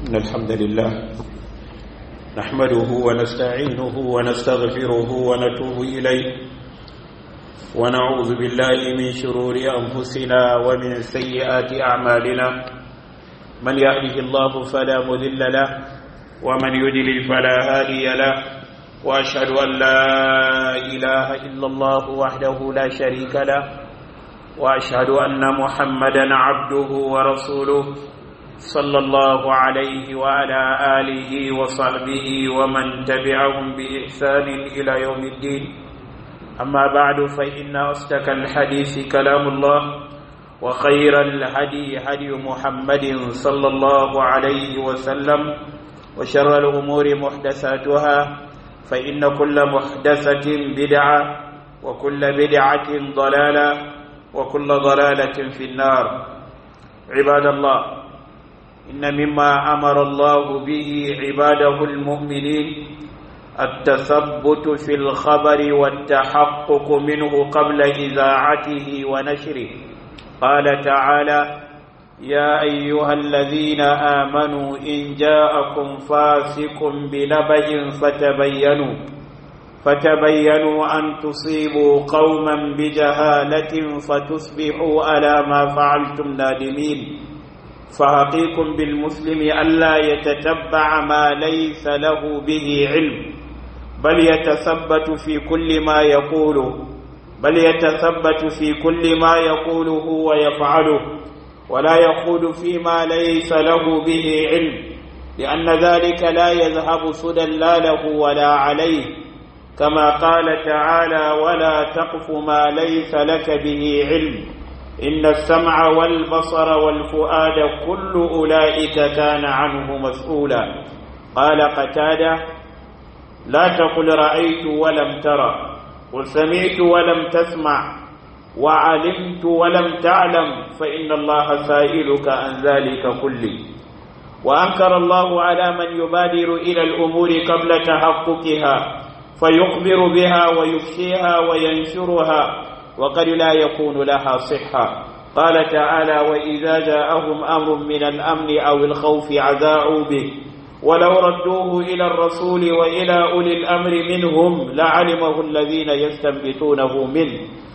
إن الحمد لله نحمده ونستعينه ونستغفره ونتوب إليه ونعوذ بالله من شرور أنفسنا ومن سيئات أعمالنا من يهده الله فلا مذل له ومن يدلل فلا هادي له وأشهد أن لا إله إلا الله وحده لا شريك له وأشهد أن محمدا عبده ورسوله صلى الله عليه وعلى آله وصحبه ومن تبعهم بإحسان إلى يوم الدين أما بعد فإن أصدق الحديث كلام الله وخير الهدي هدي محمد صلى الله عليه وسلم وشر الأمور محدثاتها فإن كل محدثة بدعة وكل بدعة ضلالة وكل ضلالة في النار عباد الله إن مما أمر الله به عباده المؤمنين التثبت في الخبر والتحقق منه قبل إذاعته ونشره قال تعالى يا أيها الذين آمنوا إن جاءكم فاسق بنبأ فتبينوا فتبينوا أن تصيبوا قوما بجهالة فتصبحوا على ما فعلتم نادمين فحقيق بالمسلم ألا يتتبع ما ليس له به علم بل يتثبت في كل ما يقوله بل يتثبت في كل ما يقوله ويفعله ولا يقول فيما ليس له به علم لأن ذلك لا يذهب سدى لا له ولا عليه كما قال تعالى ولا تقف ما ليس لك به علم إن السمع والبصر والفؤاد كل أولئك كان عنه مسؤولا قال قتادة لا تقل رأيت ولم ترى قل سمعت ولم تسمع وعلمت ولم تعلم فإن الله سائلك عن ذلك كله وأنكر الله على من يبادر إلى الأمور قبل تحققها فيخبر بها ويفشيها وينشرها وقد لا يكون لها صحة قال تعالى وإذا جاءهم أمر من الأمن أو الخوف عذاعوا به ولو ردوه إلى الرسول وإلى أولي الأمر منهم لعلمه الذين يستنبطونه منه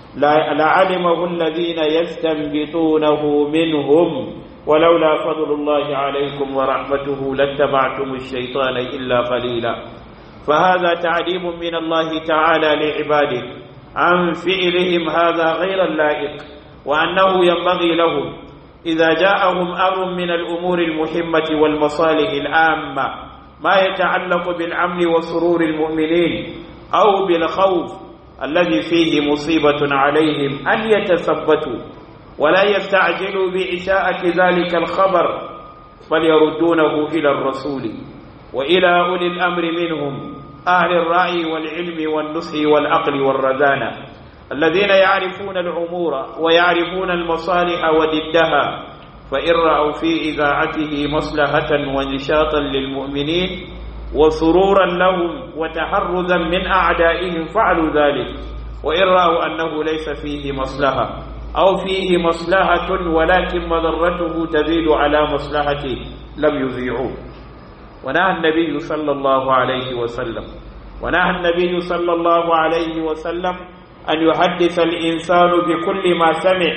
لعلمه الذين يستنبطونه منهم ولولا فضل الله عليكم ورحمته لاتبعتم الشيطان إلا قليلا فهذا تعليم من الله تعالى لعباده عن فعلهم هذا غير اللائق وأنه ينبغي لهم إذا جاءهم أمر من الأمور المهمة والمصالح العامة ما يتعلق بالأمن وسرور المؤمنين أو بالخوف الذي فيه مصيبة عليهم أن يتثبتوا ولا يستعجلوا بإشاءة ذلك الخبر بل يردونه إلى الرسول وإلى أولي الأمر منهم أهل الرأي والعلم والنصح والعقل والرزانة الذين يعرفون الأمور ويعرفون المصالح وضدها فإن رأوا في إذاعته مصلحة ونشاطا للمؤمنين وسرورا لهم وتحرزا من أعدائهم فعلوا ذلك وإن رأوا أنه ليس فيه مصلحة أو فيه مصلحة ولكن مضرته تزيد على مصلحته لم يذيعوه ونهى النبي صلى الله عليه وسلم ونهى النبي صلى الله عليه وسلم أن يحدث الإنسان بكل ما سمع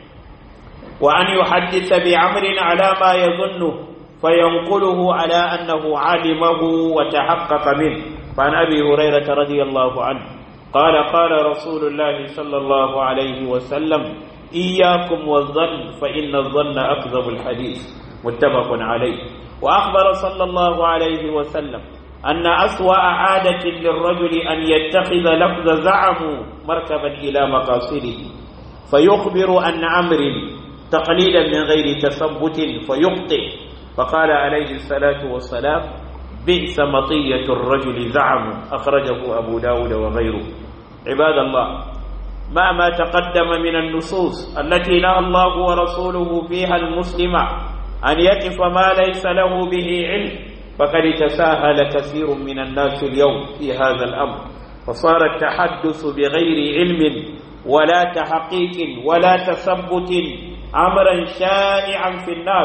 وأن يحدث بأمر على ما يظنه فينقله على أنه علمه وتحقق منه فعن أبي هريرة رضي الله عنه قال قال رسول الله صلى الله عليه وسلم إياكم والظن فإن الظن أكذب الحديث متفق عليه وأخبر صلى الله عليه وسلم أن أسوأ عادة للرجل أن يتخذ لفظ زعم مركبا إلى مقاصده فيخبر عن أمر تقليلا من غير تثبت فيخطئ فقال عليه الصلاة والسلام بئس مطية الرجل زعم أخرجه أبو داود وغيره عباد الله ما ما تقدم من النصوص التي نهى الله ورسوله فيها المسلم أن يقف ما ليس له به علم فقد تساهل كثير من الناس اليوم في هذا الأمر فصار التحدث بغير علم ولا تحقيق ولا تثبت أمرا شائعا في الناس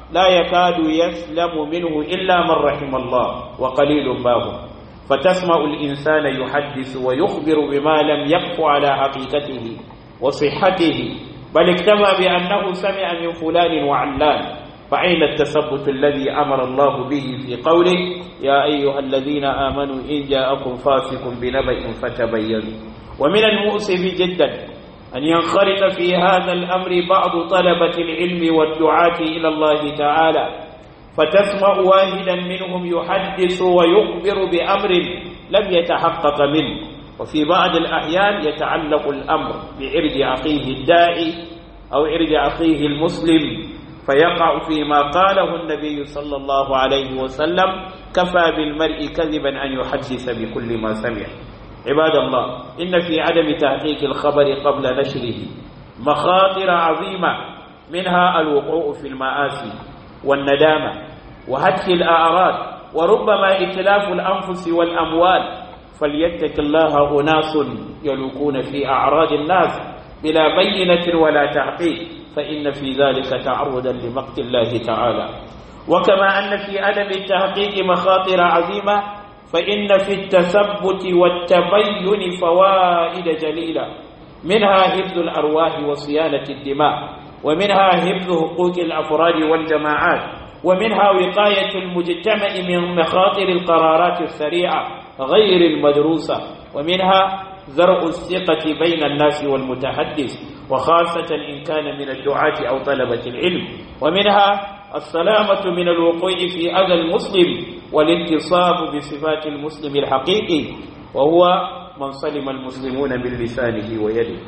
لا يكاد يسلم منه إلا من رحم الله وقليل ما هم فتسمع الإنسان يحدث ويخبر بما لم يقف على حقيقته وصحته بل اكتفى بأنه سمع من فلان وعلان فأين التثبت الذي أمر الله به في قوله يا أيها الذين آمنوا إن جاءكم فاسق بنبأ فتبينوا ومن المؤسف جدا أن ينخرط في هذا الأمر بعض طلبة العلم والدعاة إلى الله تعالى فتسمع واحدا منهم يحدث ويخبر بأمر لم يتحقق منه وفي بعض الأحيان يتعلق الأمر بعرض أخيه الداعي أو عرض أخيه المسلم فيقع فيما قاله النبي صلى الله عليه وسلم كفى بالمرء كذبا أن يحدث بكل ما سمع عباد الله إن في عدم تحقيق الخبر قبل نشره مخاطر عظيمة منها الوقوع في المآسي والندامة وهتك الأعراض وربما إتلاف الأنفس والأموال فليتق الله أناس يلوكون في أعراض الناس بلا بينة ولا تحقيق فإن في ذلك تعرضا لمقت الله تعالى وكما أن في عدم التحقيق مخاطر عظيمة فإن في التثبت والتبين فوائد جليلة منها حفظ الأرواح وصيانة الدماء ومنها حفظ حقوق الأفراد والجماعات ومنها وقاية المجتمع من مخاطر القرارات السريعة غير المدروسة ومنها زرع الثقة بين الناس والمتحدث وخاصة إن كان من الدعاة أو طلبة العلم ومنها السلامة من الوقوع في أذى المسلم والانتصاب بصفات المسلم الحقيقي وهو من سلم المسلمون من لسانه ويده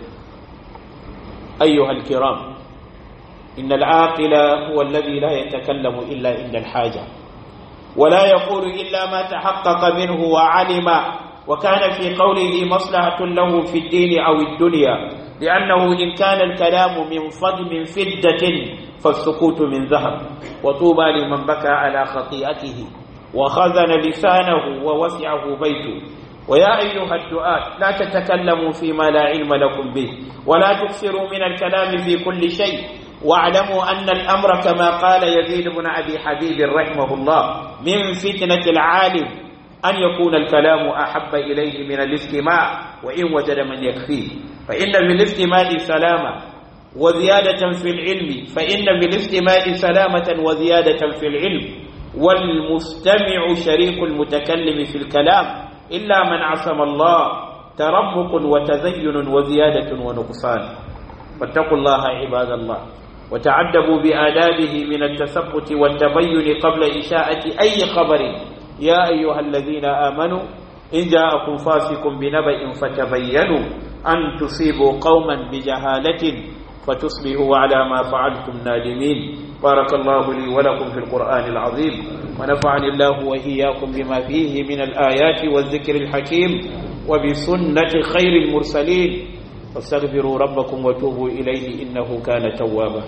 أيها الكرام إن العاقل هو الذي لا يتكلم إلا عند الحاجة ولا يقول إلا ما تحقق منه وعلم وكان في قوله مصلحة له في الدين أو الدنيا لأنه إن كان الكلام من فضم فدة فالسكوت من ذهب وطوبى لمن بكى على خطيئته وخزن لسانه ووسعه بيته ويا أيها الدعاة لا تتكلموا فيما لا علم لكم به ولا تكثروا من الكلام في كل شيء واعلموا أن الأمر كما قال يزيد بن أبي حبيب رحمه الله من فتنة العالم أن يكون الكلام أحب إليه من الاستماع وإن وجد من يكفيه فإن بالاستماع سلامة وزيادة في العلم فإن بالاستماع سلامة وزيادة في العلم والمستمع شريك المتكلم في الكلام إلا من عصم الله ترمق وتزين وزيادة ونقصان فاتقوا الله عباد الله وتعدبوا بآدابه من التثبت والتبين قبل إشاءة أي خبر يا أيها الذين آمنوا إن جاءكم فاسق بنبأ فتبينوا أن تصيبوا قوما بجهالة فتصبحوا على ما فعلتم نادمين بارك الله لي ولكم في القرآن العظيم ونفعني الله وإياكم بما فيه من الآيات والذكر الحكيم وبسنة خير المرسلين فاستغفروا ربكم وتوبوا إليه إنه كان توابا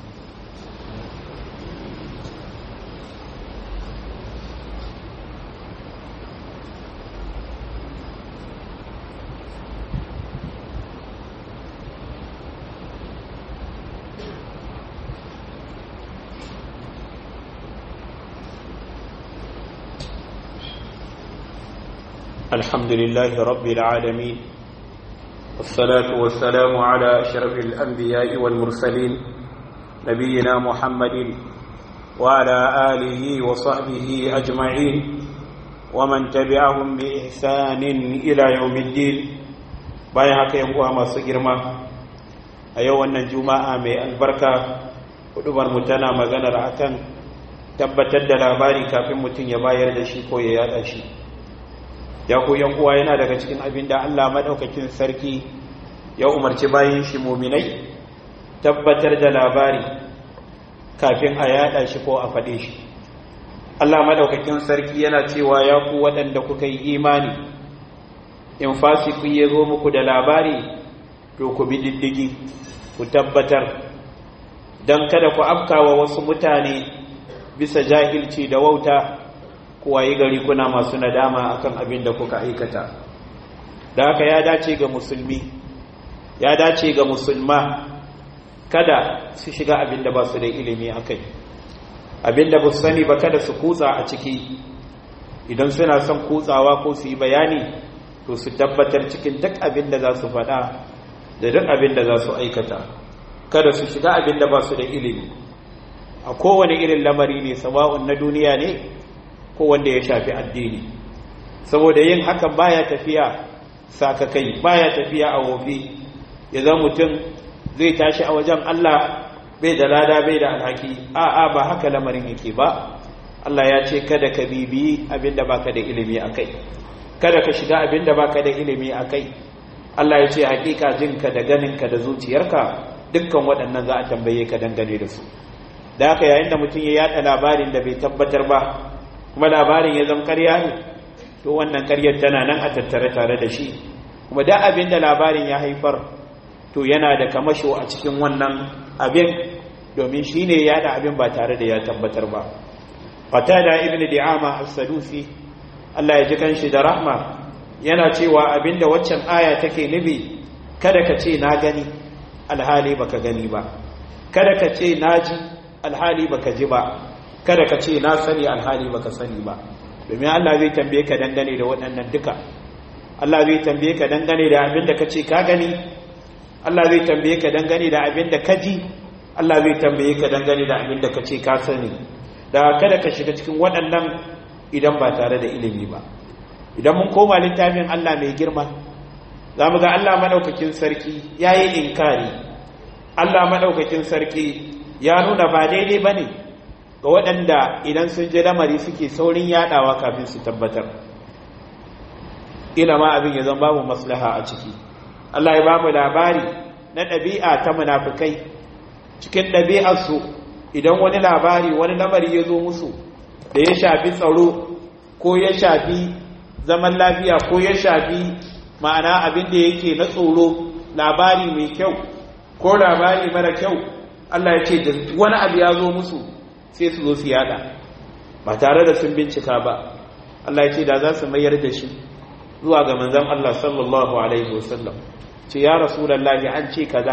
الحمد لله رب العالمين والصلاة والسلام على أشرف الأنبياء والمرسلين نبينا محمد وعلى آله وصحبه أجمعين ومن تبعهم بإحسان إلى يوم الدين bayan haka yan uwa masu girma a yau wannan juma'a mai albarka hudubar mu tana maganar akan tabbatar da labari kafin mutum ya bayar da shi ko ya yada shi ya ku yan uwa yana daga cikin abin da Allah madaukakin sarki ya umarci bayin shi muminai tabbatar da labari kafin a yada shi ko a faɗe shi Allah madaukakin sarki yana cewa ya ku waɗanda kuka yi imani in fasiku ya zo muku da labari to ku bi diddigi ku tabbatar don kada ku afkawa wasu mutane bisa jahilci da wauta kuwa yi gari kuna masu nadama akan abin da kuka aikata da haka ya dace ga musulmi ya dace ga musulma kada su shiga abin da ba su da ilimi a kai abinda ba su sani ba kada su kutsa a ciki idan suna son kutsawa ko su yi bayani to su tabbatar cikin duk abin da za su faɗa da duk abin da za su aikata kada su shiga abin da ba su da ilimi a kowane irin lamari ne sawa'un na duniya ne ko wanda ya shafi addini saboda yin hakan baya tafiya sakakai baya tafiya a wofi ya zama mutum zai tashi a wajen Allah bai da lada bai da alhaki a'a ba haka lamarin yake ba Allah ya ce kada ka bibiyi abinda baka da ilimi akai kada ka shiga abinda baka da ilimi akai Allah ya ce hakika jinka da ganinka da zuciyarka dukkan waɗannan za a tambaye ka dangane da su da haka yayin da mutum ya yada labarin da bai tabbatar ba kuma labarin ya zama ƙarya ne to wannan ƙaryar tana nan a tattare tare da shi kuma da abin da labarin ya haifar to yana da kamasho a cikin wannan abin domin shi ne yada abin ba tare da ya tabbatar ba qatada ibnu di'ama as-sadusi Allah ya ji kanshi da rahma yana cewa abinda waccan aya take nubi kada ka ce na gani alhali baka gani ba kada ka ce na ji alhali baka ji ba kada ka ce na sani alhali baka sani ba domin Allah zai tambaye ka dangane da waɗannan duka Allah zai tambaye ka dangane da abinda ka ce ka gani Allah zai tambaye ka dangane da abinda ka ji Allah zai tambaye ka dangane da abinda ka ce ka sani da kada ka shiga cikin waɗannan idan ba tare da ilimi ba idan mun koma littafin Allah mai girma za mu ga Allah maɗaukakin sarki ya yi inkari Allah maɗaukakin sarki ya nuna ba daidai ba ne ga waɗanda idan sun ji lamari suke saurin yaɗawa kafin su tabbatar ila ma abin ya zama babu maslaha a ciki Allah ya ba mu labari na ɗabi'a ta munafukai cikin ɗabi'arsu idan wani labari wani lamari ya zo musu da ya shafi tsaro ko ya shafi zaman lafiya ko ya shafi ma'ana abin da yake na tsoro labari mai kyau ko labari mara kyau Allah ya ce da wani abu ya zo musu sai su zo su yada ba tare da sun bincika ba Allah ya ce da za su mayar da shi zuwa ga manzon Allah sallallahu alaihi wasallam ce ya rasulullahi an ce kaza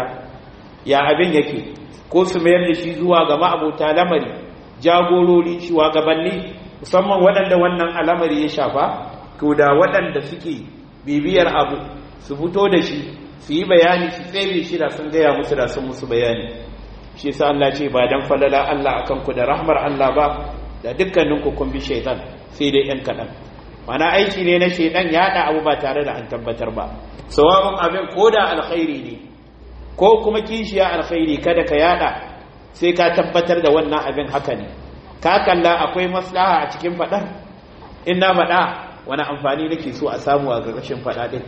ya abin yake ko su mayar da shi zuwa ga ma'abota lamari jagorori shugabanni musamman waɗanda wannan al'amari ya shafa to da waɗanda suke bibiyar abu su fito da shi su yi bayani su tsere shi da sun gaya musu da sun musu bayani shi sa Allah ce ba dan falala Allah akan ku da rahmar Allah ba da dukkanin ku kun bi shaitan sai dai yan kaɗan mana aiki ne na shaitan ya haɗa abu ba tare da an tabbatar ba sawa'un abin ko da alkhairi ne ko kuma kishiya alkhairi kada ka yada sai ka tabbatar da wannan abin haka ne ka kalla akwai maslaha a cikin faɗar in na faɗa wani amfani nake so a samu a ƙarƙashin faɗa ɗin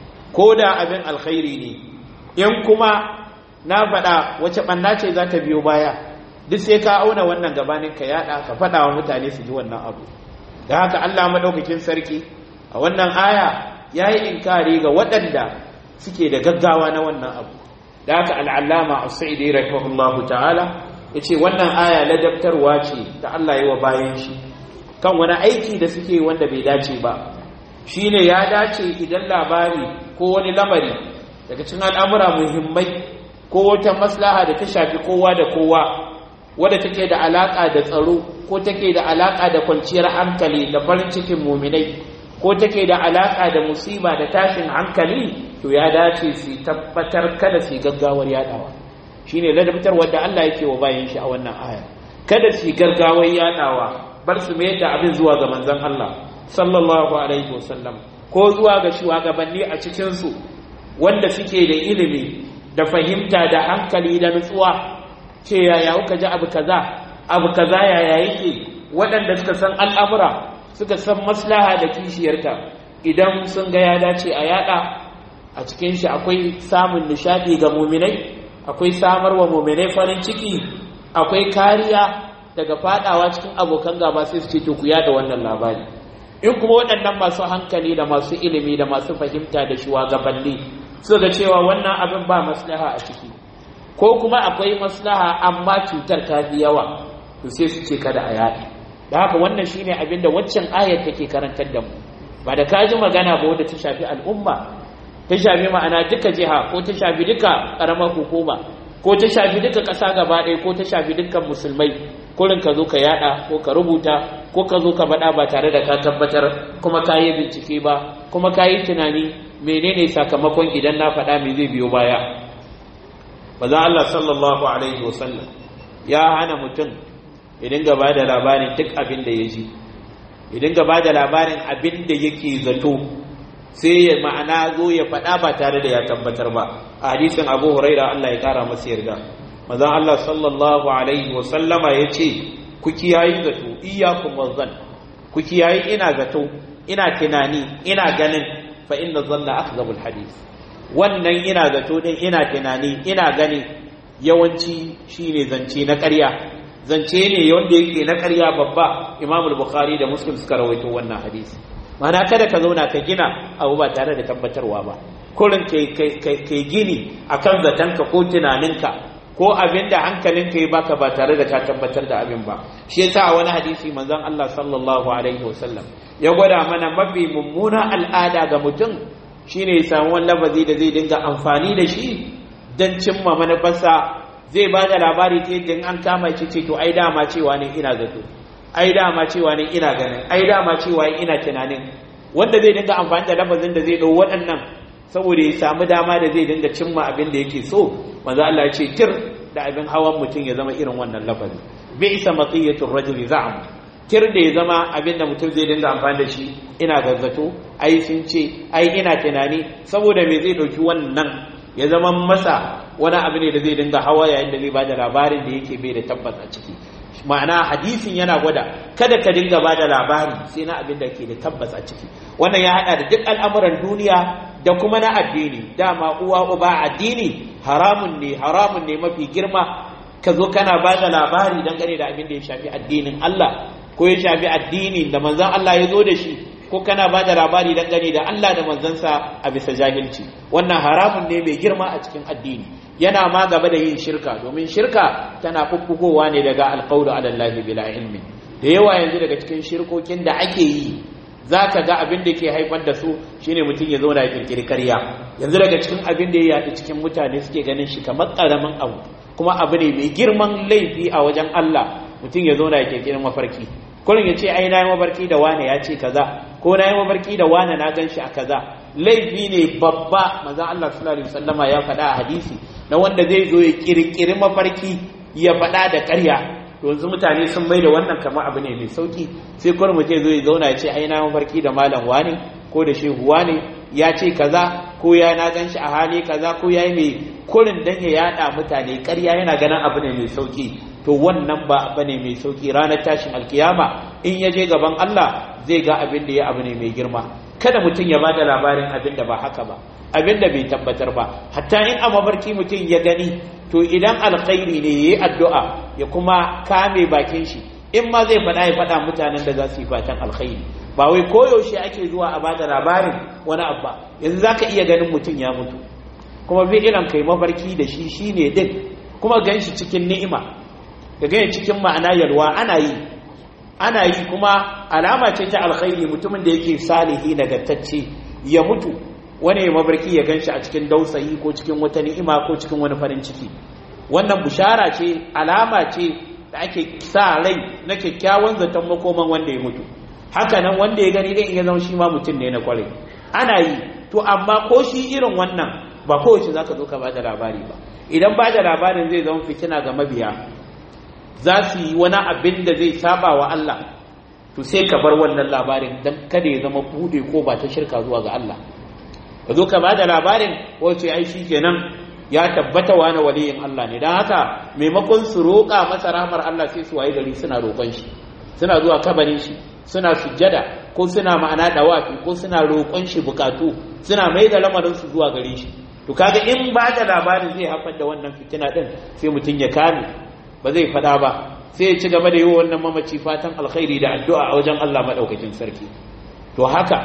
ko da abin alkhairi ne in kuma na faɗa wace ɓanna ce za ta biyo baya duk sai ka auna wannan gabanin ka yaɗa ka faɗa wa mutane su ji wannan abu da haka allah maɗaukakin sarki a wannan aya ya yi inkari ga waɗanda suke da gaggawa na wannan abu da haka al'allama a sa'idi rahimahullahu ta'ala ya ce wannan aya ladabtarwa ce da allah yi wa bayan shi kan wani aiki da suke wanda bai dace ba shi ne ya dace idan labari ko wani lamari daga cikin al'amura muhimmai ko wata maslaha da ta shafi kowa da kowa wadda take da alaƙa da tsaro ko take da alaƙa da kwanciyar hankali da farin cikin muminai ko take da alaƙa da musiba da tashin hankali to ya dace su tabbatar kada su gaggawar yadawa shine ladabtar wanda Allah yake wa bayan shi a wannan aya kada su gaggawar yadawa bar su mayar da abin zuwa ga manzon Allah sallallahu alaihi wasallam ko zuwa ga shugabanni a cikin su wanda suke da ilimi da fahimta da hankali da nutsuwa ce yaya kuka ji abu kaza abu kaza yaya yake waɗanda suka san al'amura suka san maslaha da kishiyarta idan sun ga ya dace a yada a cikin shi akwai samun nishadi ga muminai akwai samar wa muminai farin ciki akwai kariya daga fadawa cikin abokan gaba sai su ce to ku yada wannan labari in kuma waɗannan masu hankali da masu ilimi da masu fahimta da shugabanni su ga cewa wannan abin ba maslaha a ciki ko kuma akwai maslaha amma cutar ta fi yawa to sai su ce kada a yaɗa da haka wannan shine abin da waccan ayar take karantar da mu ba da ka ji magana ba wadda ta shafi al'umma ta shafi ma'ana duka jiha ko ta shafi duka ƙaramar hukuma ko ta shafi duka ƙasa gaba ɗaya ko ta shafi dukkan musulmai kurin ka zo ka yada ko ka rubuta ko ka zo ka faɗa ba tare da ka tabbatar kuma ka yi bincike ba kuma ka yi tunani menene sakamakon idan na faɗa me zai biyo baya bazan Allah sallallahu alaihi wasallam ya hana mutum ya dinga ba da labarin duk abin da ya ji ya dinga ba da labarin abin da yake zato sai ya ma'ana zo ya faɗa ba tare da ya tabbatar ba a hadisin abu huraira Allah ya kara masa yarda mazan Allah sallallahu alaihi wa sallama ya ce ku kiyayi zato iyyakum wazzan ku kiyayi ina zato ina tunani ina ganin fa inna zanna akzabul hadith wannan ina zato din ina tunani ina gani yawanci shine zance na ƙarya zance ne wanda yake na ƙarya babba imamul bukhari da muslim suka rawaito wannan hadisi mana kada ka zauna ka gina abu ba tare da tabbatarwa ba kurin kai gini akan zatonka ko tunaninka ko abin da hankalinka ya baka ba tare da ka tabbatar da abin ba shi yasa a wani hadisi manzon Allah sallallahu alaihi wasallam ya gwada mana mafi mummuna al'ada ga mutum shine ya samu wani lafazi da zai dinga amfani da shi don cimma manufarsa zai ba da labari ta yadda an kama shi ce to ai dama cewa ne ina zato ai dama cewa ne ina ganin ai dama cewa ina tunanin wanda zai dinga amfani da lafazin da zai dau waɗannan saboda ya samu dama da zai dinga cimma abin da yake so manzo Allah ya ce tir da abin hawan mutum ya zama irin wannan lafazin bi isa maqiyatur rajuli za'am tir da ya zama abin da mutum zai dinga amfani da shi ina gazzato ai sun ce ai ina tunani saboda me zai dauki wannan ya zama masa wani abu ne da zai dinga hawa yayin da zai bada labarin da yake bai da tabbas a ciki ma'ana hadisin yana gwada kada ka dinga ba da labari sai na abin da ke da tabbas a ciki wannan ya hada da duk al'amuran duniya da kuma na addini dama uwa uba addini haramun ne haramun ne mafi girma ka zo kana ba da labari dangane da abin da ya shafi addinin Allah ko ya shafi addini da manzon Allah ya zo da shi ko kana ba da labari dangane da Allah da manzansa a bisa jahilci wannan haramun ne mai girma a cikin addini yana ma gaba da yin shirka domin shirka tana fuffugowa ne daga alqawlu ala allahi bila ilmi da yawa yanzu daga cikin shirkokin da ake yi zaka ga abin da ke haifar da su shine mutum ya zauna ya kirkiri karya yanzu daga cikin abin da ya yaɗu cikin mutane suke ganin shi kamar ƙaramin abu kuma abu ne mai girman laifi a wajen Allah mutum ya zauna ya kirkiri mafarki kullum ya ce ai na yi mafarki da wane ya ce kaza ko na yi mafarki da wane na gan shi a kaza laifi ne babba manzon Allah sallallahu alaihi wasallama ya faɗa a hadisi na wanda zai zo ya kirkiri mafarki ya faɗa da ƙarya to yanzu mutane sun mai da wannan kamar abu ne mai sauki sai kullum mutum zo ya zauna ya ce ai na mafarki da malam wane ko da shehu wane ya ce kaza ko ya na gan shi a hali kaza ko ya yi mai kurin dan ya yada mutane ƙarya yana ganin abu ne mai sauki to wannan ba abu ne mai sauki ranar tashin alkiyama in ya je gaban Allah zai ga abin da ya abu ne mai girma kada mutum ya bada labarin abin da ba haka ba abin da bai tabbatar ba hatta in a mafarki mutum ya gani to idan alkhairi ne yayi addu'a ya kuma kame bakin shi in ma zai faɗa ya faɗa mutanen da za su yi fatan alkhairi ba wai koyaushe ake zuwa a bada labarin wani abba yanzu za ka iya ganin mutum ya mutu kuma bi ilan kai mafarki da shi shi ne din kuma gan shi cikin ni'ima ka gani cikin ma'ana yalwa ana yi ana yi kuma alama ce ta alkhairi mutumin da yake salihi nagartacce ya mutu wani ya mafarki ya gan shi a cikin dausayi ko cikin wata ni'ima ko cikin wani farin ciki wannan bushara ce alama ce da ake sa rai na kyakkyawan zaton makoman wanda ya mutu haka nan wanda ya gani dai in ya zama shi ma mutum ne na kwarai ana yi to amma ko shi irin wannan ba kowace za ka zo ka bada labari ba idan bada labarin zai zama fitina ga mabiya za su yi wani abin da zai saba wa Allah to sai ka bar wannan labarin don kada ya zama bude ko ba ta shirka zuwa ga Allah ka zo ka bada labarin wace ai shi kenan ya tabbata wani waliyin Allah ne don haka maimakon su roƙa masa rahmar Allah sai su waye gari suna roƙon shi suna zuwa kabarin shi suna sujjada ko suna ma'ana dawafi ko suna roƙon shi bukatu suna mai da lamarin su zuwa gare shi to kaga in ba da labarin zai haifar da wannan fitina din sai mutum ya kame ba zai faɗa ba sai ya ci gaba da yi wa wannan mamaci fatan alkhairi da addu'a a wajen Allah madaukakin sarki to haka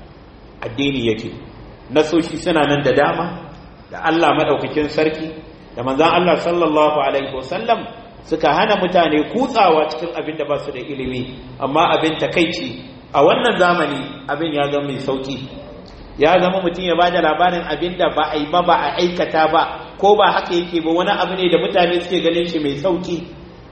addini yake nasoshi suna nan da dama da Allah madaukakin sarki da manzon Allah sallallahu alaihi wasallam suka hana mutane kutsawa cikin abin da ba su da ilimi amma abin takaici a wannan zamani abin ya zama mai sauki ya zama mutum ya ba da labarin abin da ba a yi ba ba a aikata ba ko ba haka yake ba wani abu ne da mutane suke ganin shi mai sauki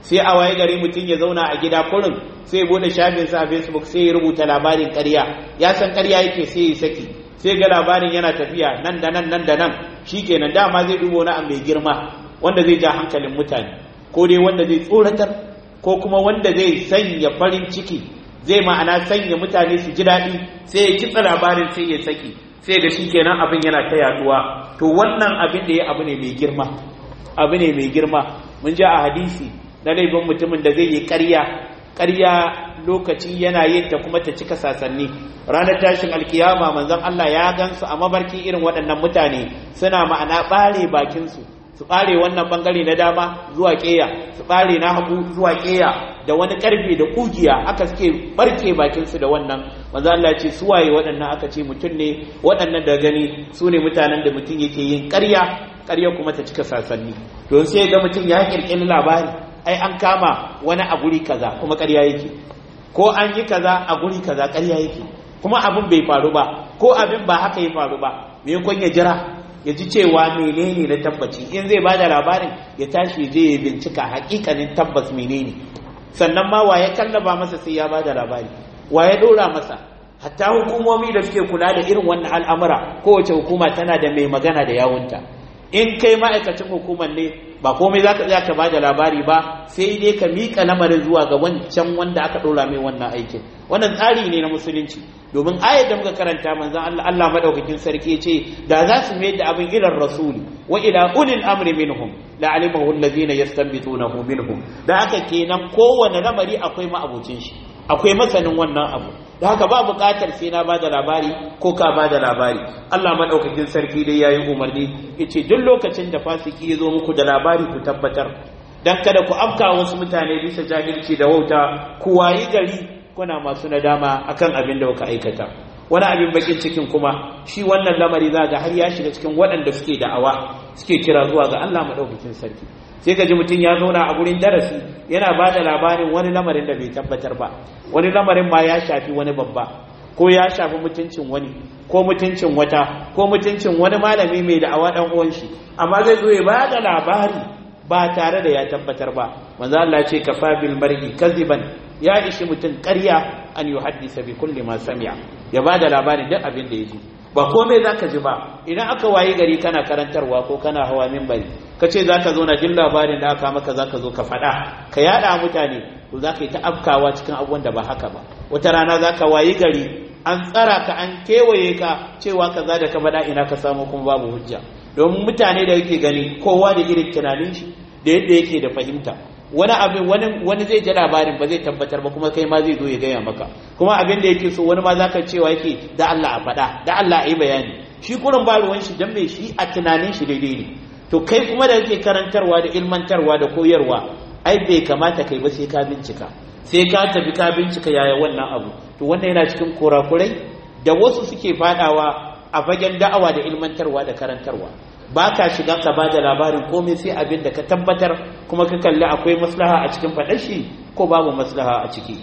sai a waye gari mutum ya zauna a gida kurin sai ya bude shafinsa a facebook sai ya rubuta labarin ƙarya ya san ƙarya yake sai ya saki sai ga labarin yana tafiya nan da nan nan da nan shikenan dama zai dubo na mai girma wanda zai ja hankalin mutane ko dai wanda zai tsoratar ko kuma wanda zai sanya farin ciki zai ma'ana sanya mutane su ji daɗi sai ya kitsa labarin sai ya saki sai ga shikenan abin yana ta yaduwa to wannan abin da ya abu ne mai girma abu ne mai girma mun ji a hadisi na laifin mutumin da zai yi ƙarya ƙarya lokaci yana yin ta kuma ta cika sasanni ranar tashin alkiyama manzon Allah ya gansu a mabarki irin waɗannan mutane suna ma'ana ɓare bakinsu su ɓare wannan ɓangare na dama zuwa ƙeya su ɓare na hagu zuwa ƙeya da wani ƙarfe da ƙugiya aka suke ɓarke bakinsu da wannan manzon Allah ya ce su waye waɗannan aka ce mutum ne waɗannan da gani su ne mutanen da mutum yake yin ƙarya ƙarya kuma ta cika sasanni don sai ga mutum ya ƙirƙiri labari ai an kama wani a guri kaza kuma ƙarya yake ko an yi kaza a guri kaza ƙarya yake kuma abin bai faru ba ko abin ba haka ya faru ba me kun ya jira ya ji cewa menene na tabbaci in zai bada labarin ya tashi je ya bincika hakikanin tabbas menene sannan ma waye kallaba masa sai ya bada labari waye dora masa hatta hukumomi da suke kula da irin wannan al'amura kowace hukuma tana da mai magana da yawunta in kai ma'aikacin hukumar ne ba komai za ka ka ba da labari ba sai dai ka miƙa lamarin zuwa ga wancan wanda aka ɗora mai wannan aikin wannan tsari ne na musulunci domin ayar da muka karanta manzon Allah Allah madaukakin sarki ce da za su mai da abin ilar rasuli wa ila ulil amri minhum la alimahu allazina yastanbitunahu minhum da haka kenan kowane lamari akwai ma'abucin shi akwai masanin wannan abu da haka ba buƙatar sai na bada labari ko ka bada labari Allah madaukakin sarki dai yayi umarni yace duk lokacin da fasiki ya zo muku da labari ku tabbatar dan kada ku afka wasu mutane bisa jahilci da wauta ku wayi gari kuna masu nadama akan abin da kuka aikata wani abin bakin cikin kuma shi wannan lamari za ga har ya shiga cikin waɗanda suke da'awa suke kira zuwa ga Allah madaukakin sarki sai ka ji mutum ya zauna a gurin darasi yana ba da labarin wani lamarin da bai tabbatar ba wani lamarin ma ya shafi wani babba ko ya shafi mutuncin wani ko mutuncin wata ko mutuncin wani malami mai da'awa dan uwan shi amma zai zo ya ba da labari ba tare da ya tabbatar ba manzo Allah ce kafa bil mar'i kaziban ya ishi mutum ƙarya an yuhaddisa bi kulli ma sami'a ya ba da labarin duk abin da ya ji ba komai za ka ji ba idan aka wayi gari kana karantarwa ko kana hawa mimbari ka ce za ka zo na jin labarin da aka maka za ka zo ka faɗa ka yaɗa mutane to za ka yi ta afkawa cikin abubuwan da ba haka ba wata rana za ka wayi gari an tsara ka an kewaye ka cewa ka za da ka faɗa ina ka samu kuma babu hujja domin mutane da yake gani kowa da irin tunanin shi da yadda yake da fahimta wani abin wani wani zai ji labarin ba zai tabbatar ba kuma kai ma zai zo ya gaya maka kuma abin da yake so wani ma zaka cewa yake da Allah a faɗa da Allah a yi bayani shi kurin ba ruwan shi dan mai shi a tunanin shi daidai ne to kai kuma da yake karantarwa da ilmantarwa da koyarwa ai bai kamata kai ba sai ka bincika sai ka tafi ka bincika yaya wannan abu to wannan yana cikin kurakurai da wasu suke fadawa a fagen da'awa da ilmantarwa da karantarwa ba ka shiga ka ba da labarin komai sai abin da ka tabbatar kuma ka kalli akwai maslaha a cikin faɗar shi ko babu maslaha a ciki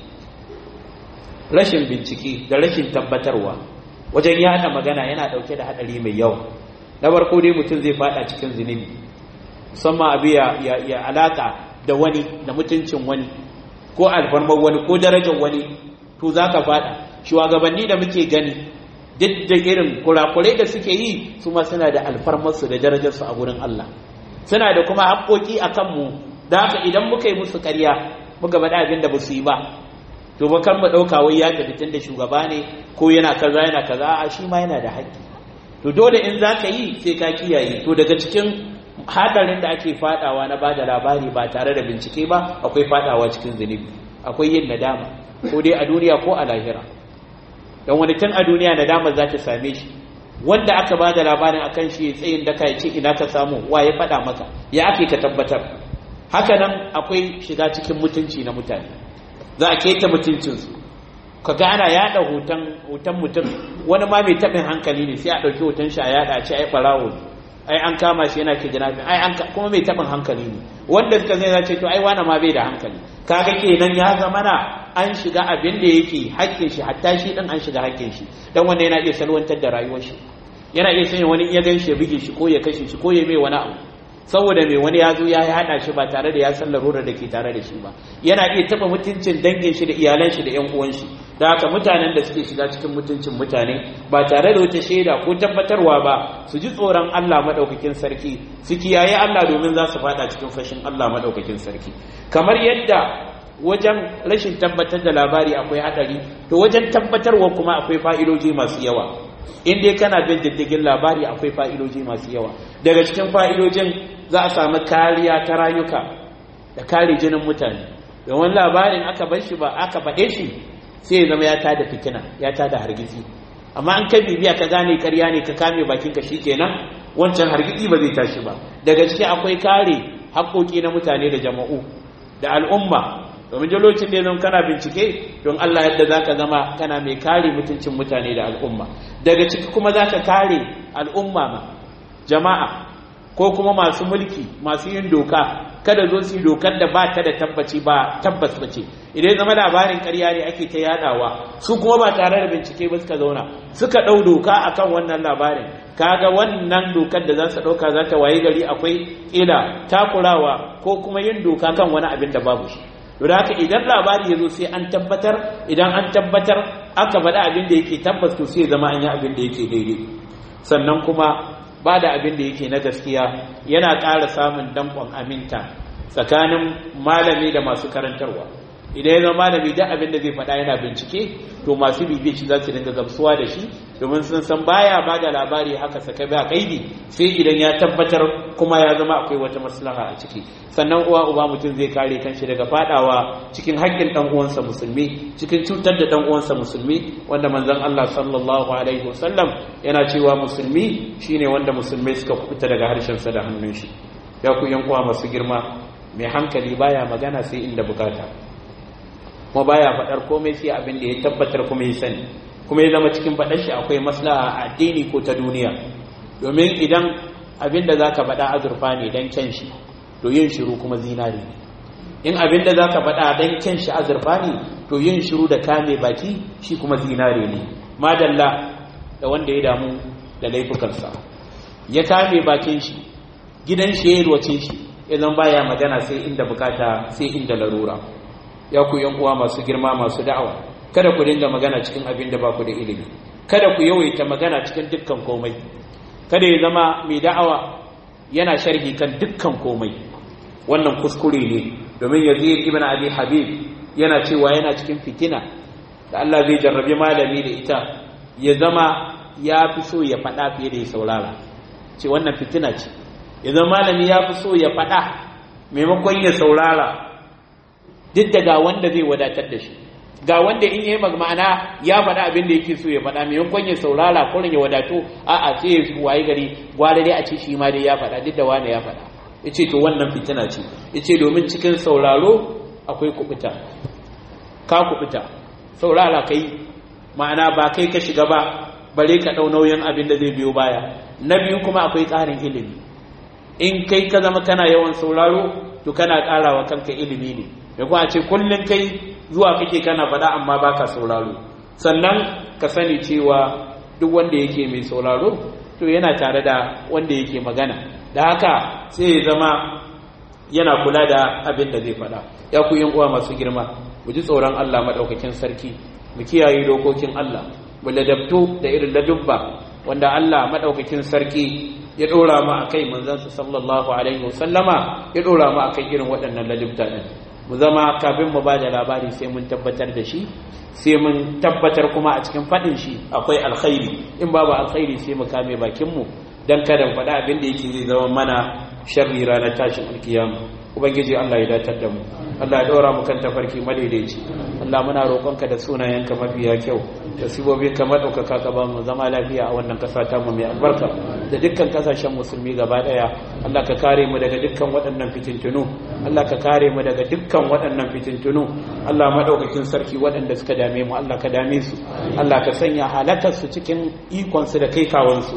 rashin bincike da rashin tabbatarwa wajen yada magana yana ɗauke da haɗari mai yawa na farko dai mutum zai faɗa cikin zunubi musamman abu ya, ya, alaka da wani da mutuncin wani ko alfarmar wani ko darajar wani to za ka faɗa shugabanni da muke gani duk da irin kurakurai da suke yi su ma suna da alfarmarsu da darajarsu a gurin Allah suna da kuma haƙoƙi a kanmu da haka idan muka yi musu ƙarya muka faɗa abin da ba su yi ba to ba kan mu ɗauka wai ya tafi tun da shugaba ne ko yana kaza yana kaza a shi ma yana da haƙƙi to dole in za ka yi sai ka kiyaye to daga cikin hadarin da ake faɗawa na bada labari ba tare da bincike ba akwai faɗawa cikin zunubi akwai yin nadama ko dai a duniya ko a lahira don wani tun a duniya nadama za ta same shi wanda aka ba da labarin akan shi tsayin da ya ce ina ka samu wa ya faɗa maka ya ake ka tabbatar haka nan akwai shiga cikin mutunci na mutane za a keta mutuncinsu ka ga ana yaɗa hoton mutum wani ma mai taɓin hankali ne sai a ɗauki hoton shi a yaɗa a ce ai ɓarawo ai an kama shi yana ke jinafin ai an kuma mai taɓin hankali ne wanda suka zai ce to ai wani ma bai da hankali kaga kenan ya zama na an shiga abin da yake hakkin shi hatta shi din an shiga hakkin shi dan wanda yana iya salwantar da rayuwar shi yana iya sanya wani ya gan shi ya bige shi ko ya kashe shi ko ya mai wani abu saboda mai wani ya zo ya haɗa shi ba tare da ya san larurar da ke tare da shi ba yana iya taɓa mutuncin dangin shi da iyalan shi da ƴan uwan shi da haka mutanen da suke shiga cikin mutuncin mutane ba tare da wata shaida ko tabbatarwa ba su ji tsoron Allah madaukakin sarki su kiyaye Allah domin za su faɗa cikin fashin Allah madaukakin sarki kamar yadda wajen rashin tabbatar da labari akwai hadari to wajen tabbatarwa kuma akwai fa'idoji masu yawa in dai kana bin diddigin labari akwai fa'idoji masu yawa daga cikin fa'idojin za a samu kariya ta rayuka da kare jinin mutane domin labarin aka bar shi ba aka faɗe shi sai ya zama ya tada fitina ya tada hargitsi amma an kai bibiya ka gane karya ne ka kame bakinka kenan wancan hargitsi ba zai tashi ba daga ciki akwai kare haƙoƙi na mutane da jama'u da al'umma domin lokacin da ya zama kana bincike don Allah yadda za ka zama kana mai kare mutuncin mutane da al'umma daga ciki kuma za ka kare al'umma ma jama'a ko kuma masu mulki masu yin doka kada zo su yi dokar da ba ta da tabbaci ba tabbas ba ce idan zama labarin karya ne ake ta yadawa su kuma ba tare da bincike ba suka zauna suka ɗau doka akan wannan labarin kaga wannan dokar da za su ɗauka za ta waye gari akwai ƙila takurawa ko kuma yin doka kan wani abin da babu shi da haka idan labari ya zo sai an tabbatar idan an tabbatar aka faɗi abin da yake tabbas to sai zama an yi abin da yake daidai sannan kuma ba da abin da yake na gaskiya yana ƙara samun danƙon aminta tsakanin malami da masu karantarwa idan ya zama malami duk abin da zai faɗa yana bincike to masu bibiya shi za su dinga gamsuwa da shi domin sun san baya ba da labari haka saka ba kaidi sai idan ya tabbatar kuma ya zama akwai wata maslaha a ciki sannan uwa uba mutum zai kare kanshi daga fadawa cikin haƙƙin dan uwansa musulmi cikin cutar da dan uwansa musulmi wanda manzon Allah sallallahu alaihi wasallam yana cewa musulmi shine wanda musulmai suka kubuta daga harshen sa da hannun shi ya ku yan uwa masu girma mai hankali baya magana sai inda bukata kuma baya faɗar komai sai abin da ya tabbatar kuma ya sani kuma ya zama cikin faɗar shi akwai maslaha a addini ko ta duniya domin idan abin da zaka faɗa azurfa ne dan kyan shi to yin shiru kuma zinari ne in abin da zaka faɗa dan kyan shi azurfa ne to yin shiru da kame baki shi kuma zinari ne madalla da wanda ya damu da laifukansa ya kame bakin shi gidan shi ya yalwace shi idan baya magana sai inda bukata sai inda larura ya ku yan uwa masu girma masu da'awa kada ku dinga magana cikin abin da ba ku da ilimi kada ku yawaita magana cikin dukkan komai kada ya zama mai da'awa yana sharhi kan dukkan komai wannan kuskure ne domin yazid ibn abi habib yana cewa yana cikin fitina da Allah zai jarrabe malami da ita ya zama ya fi so ya faɗa fiye da ya saurara ce wannan fitina ce ya zama malami ya fi so ya faɗa maimakon ya saurara duk da ga wanda zai wadatar da shi ga wanda in yi ma'ana ya faɗa abin da yake so ya faɗa maimakon ya saurara ko ya wadato a'a sai ya waye gari gwada dai a ce shi ma dai ya faɗa duk da wani ya faɗa yace to wannan fitina ce yace domin cikin sauraro akwai kubuta ka kubuta saurara kai ma'ana ba kai ka shiga ba bare ka ɗau nauyin abin da zai biyo baya na biyu kuma akwai ƙarin ilimi in kai ka zama kana yawan sauraro to kana ƙarawa kanka ilimi ne da kuma ce kullum kai zuwa kake kana faɗa amma baka sauraro sannan ka sani cewa duk wanda yake mai sauraro to yana tare da wanda yake magana da haka sai ya zama yana kula da abin da zai faɗa ya ku yin uwa masu girma mu ji tsoron Allah maɗaukakin sarki mu kiyaye dokokin Allah mu ladabtu da irin ladubba wanda Allah maɗaukakin sarki ya ɗora mu a kai manzansa sallallahu alaihi wasallama ya ɗora mu a kai irin waɗannan ladubta ɗin mu zama kafin mu ba da labari sai mun tabbatar da shi sai mun tabbatar kuma a cikin faɗin shi akwai alkhairi in babu alkhairi sai mu kame bakinmu don kada mu faɗa abin da yake zai zama mana sharri ranar tashin alkiyama ubangiji Allah ya datar da mu Allah ya ɗora mu kan tafarki madaidaici Allah muna roƙonka da sunayenka mafiya kyau da sibobi kamar ɗaukaka ka ba mu zama lafiya a wannan ƙasa ta mu mai albarka da dukkan ƙasashen musulmi gaba ɗaya Allah ka kare mu daga dukkan waɗannan fitintunu Allah ka kare mu daga dukkan waɗannan fitintunu Allah maɗaukakin sarki waɗanda suka dame mu Allah ka dame su Allah ka sanya halakar su cikin ikon su da kai kawansu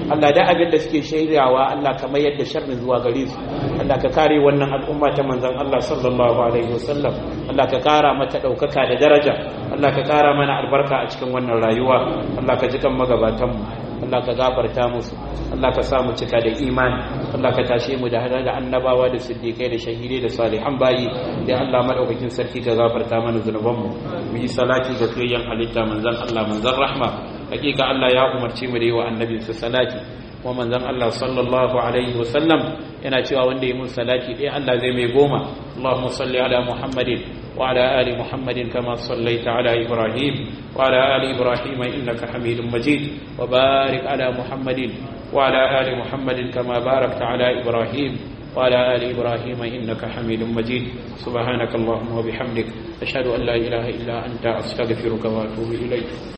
Allah da abin da suke shaidawa Allah ka mayar da sharrin zuwa gare su Allah ka kare wannan al'umma ta manzon Allah sallallahu alaihi wasallam Allah ka kara mata daukaka da daraja Allah ka kara mana albarka a cikin wannan rayuwa Allah ka ji kan magabatan mu Allah ka gafarta musu Allah ka sa mu cika da imani Allah ka tashe mu da hada da annabawa da siddiqai da shahidai da salihan bayi da Allah madaukakin sarki ka gafarta mana zunuban mu mu yi salati ga fiyayyen halitta manzon Allah manzon rahma hakika Allah ya umarci mu da yi wa annabinsa salati kuma manzon Allah sallallahu alaihi wasallam yana cewa wanda ya mun salati ɗaya Allah zai mai goma Allahumma salli ala Muhammadin wa ala ali Muhammadin kama sallaita ala Ibrahim wa ala ali Ibrahim innaka Hamidum Majid wa barik ala Muhammadin wa ala ali Muhammadin kama barakta ala Ibrahim وعلى آل إبراهيم إنك حميد مجيد سبحانك اللهم وبحمدك أشهد أن لا إله إلا أنت أستغفرك وأتوب إليك